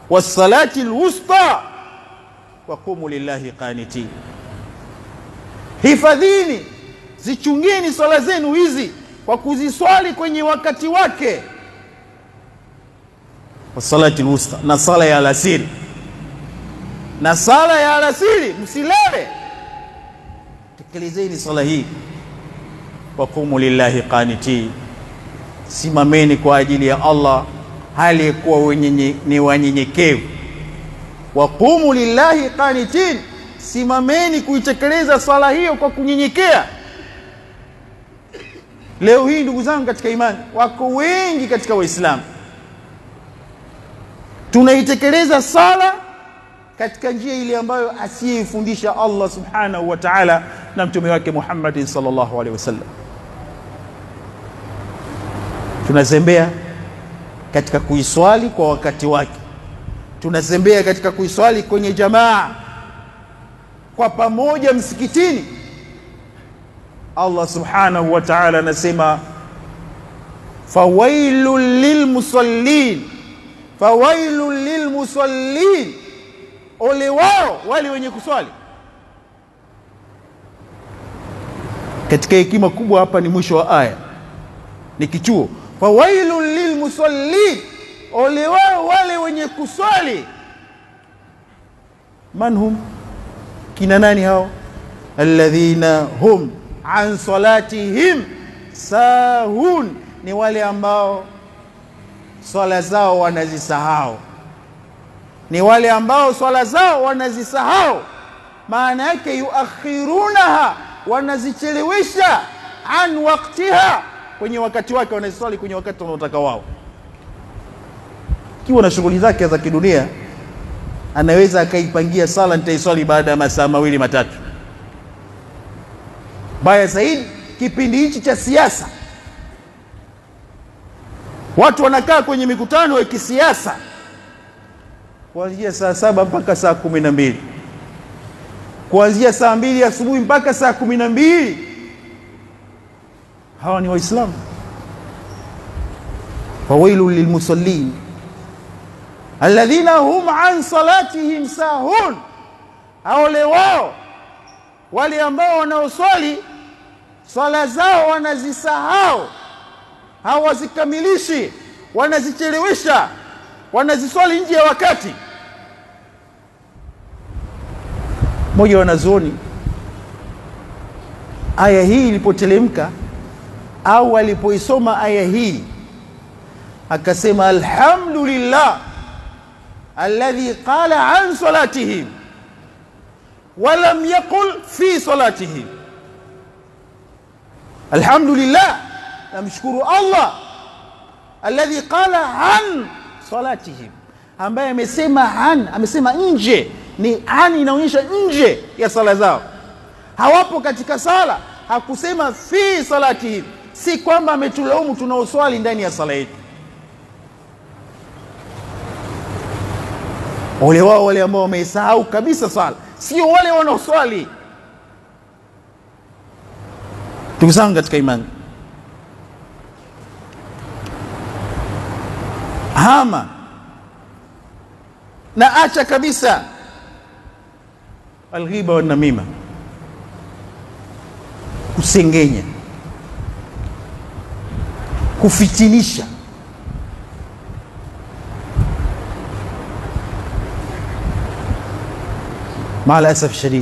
wassalati lwusta waqumu lillahi qanitin hifadhini zichungeni swala zenu hizi kwa kuziswali kwenye wakati wake wasalati lwusta na sala ya alasiri na sala ya alasiri msilale tekelezeni sala hii waqumu lillahi qanitin simameni kwa ajili ya allah hali ya kuwa wenye ni wanyenyekevu waqumu lillahi qanitin simameni kuitekeleza swala hiyo kwa kunyenyekea leo hii ndugu zangu katika imani wako wengi katika waislamu tunaitekeleza sala katika njia ile ambayo asiyeifundisha allah subhanahu wa taala na mtume wake muhammadin salllahu alehi wasallam tunazembea katika kuiswali kwa wakati wake tunazembea katika kuiswali kwenye jamaa kwa pamoja msikitini allah subhanahu wa taala anasema fawailun lilmusallin fawailun lilmusallin ole wao wale wenye kuswali katika hekima kubwa hapa ni mwisho wa aya ni kichuo fawailun lilmusallin ole wao wale wenye kuswali man hum kina nani hao alladhina hum an salatihim sahun ni wale ambao swala zao wanazisahau ni wale ambao swala zao wanazisahau maana yake yuakhirunaha wanazichelewesha an waktiha kwenye wakati wake wanaziswali kwenye wakati wanaotaka wao kiwa na shughuli zake za kidunia anaweza akaipangia sala nitaiswali baada ya masaa mawili matatu baya zaidi kipindi hichi cha siasa watu wanakaa kwenye mikutano ya kisiasa kuanzia saa saba mpaka saa kumi na mbili kuanzia saa mbili asubuhi mpaka saa kumi na mbili hawa ni waislamu fawailu lilmusallin alladhina hum an salatihim sahun aole wao wale ambao wanaoswali swala zao wanazisahau hawazikamilishi wanazichelewesha wanaziswali nje ya wakati mmoja wanazuoni aya hii ilipotelemka au alipoisoma aya hii akasema alhamdulillah alladhi qala an salatihim walam yaqul fi salatihim alhamdulillah namshukuru allah alladhi qala an salatihim ambaye amesema an amesema nje ni an inaonyesha nje ya sala zao hawapo katika sala hakusema fi salatihim si kwamba ametulaumu tunaoswali ndani ya sala yetu ole wao wale ambao wameisahau kabisa sala sio wale wanaoswali ndugu zangu katika imani hama na acha kabisa alghiba wanamima kusengenya kufitinisha maa lasaf shadid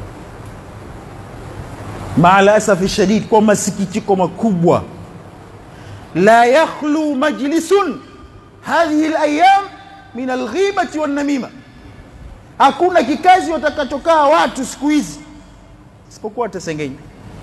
maa lasafi shadid kwa masikitiko makubwa la yakhlu majlisun hadhihi layam min alghibati wannamima hakuna kikazi watakachokaa watu siku hizi isipokuwa watasengenya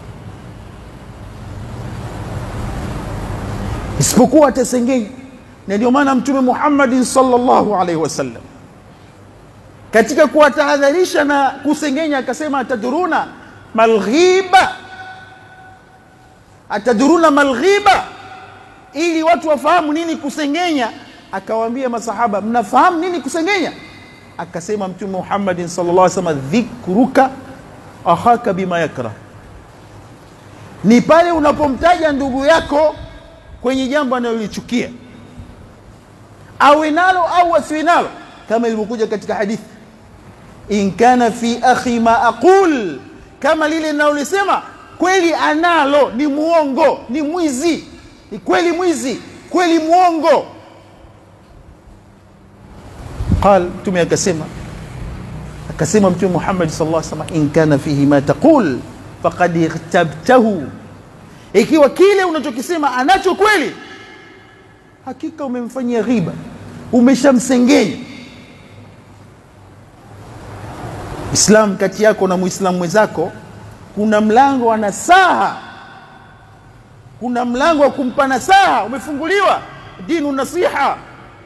isipokuwa watasengenya na ndio maana mtume muhammadin salllahu alaihi wasallam katika kuwatahadharisha na kusengenya akasema ataduruna malghiba ataduruna malghiba ili watu wafahamu nini kusengenya akawaambia masahaba mnafahamu nini kusengenya akasema mtume muhammadin sallallahu alaihi wasallam dhikruka akhaka bima yakrah ni pale unapomtaja ndugu yako kwenye jambo analolichukia awe nalo au asiwe nalo kama ilivyokuja katika hadithi in kana fi akhi ma aqul kama lile linalolisema kweli analo ni muongo ni mwizi ni kweli mwizi kweli muongo qal mtume akasema akasema mtume Muhammad sallallahu alaihi wasallam in kana fihi ma taqul faqad ightabtahu ikiwa kile unachokisema anacho kweli hakika umemfanyia ghiba umeshamsengenya Islam kati yako na Muislamu mwenzako kuna mlango wa nasaha kuna mlango wa kumpa nasaha umefunguliwa dinu nasiha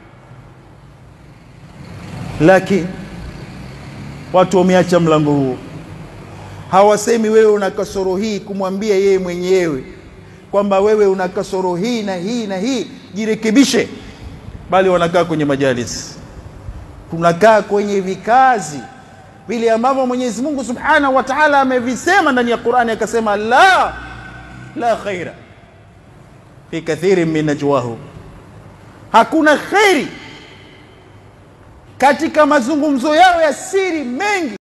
lakini watu wameacha mlango huo hawasemi wewe una kasoro hii kumwambia yeye mwenyewe kwamba wewe una kasoro hii na hii na hii jirekebishe bali wanakaa kwenye majalis tunakaa kwenye vikazi vile ambavyo Mwenyezi Mungu Subhanahu wa Ta'ala amevisema ndani ya Qur'ani akasema la la khaira fi kathirin min najwahu hakuna khairi katika mazungumzo yao ya siri mengi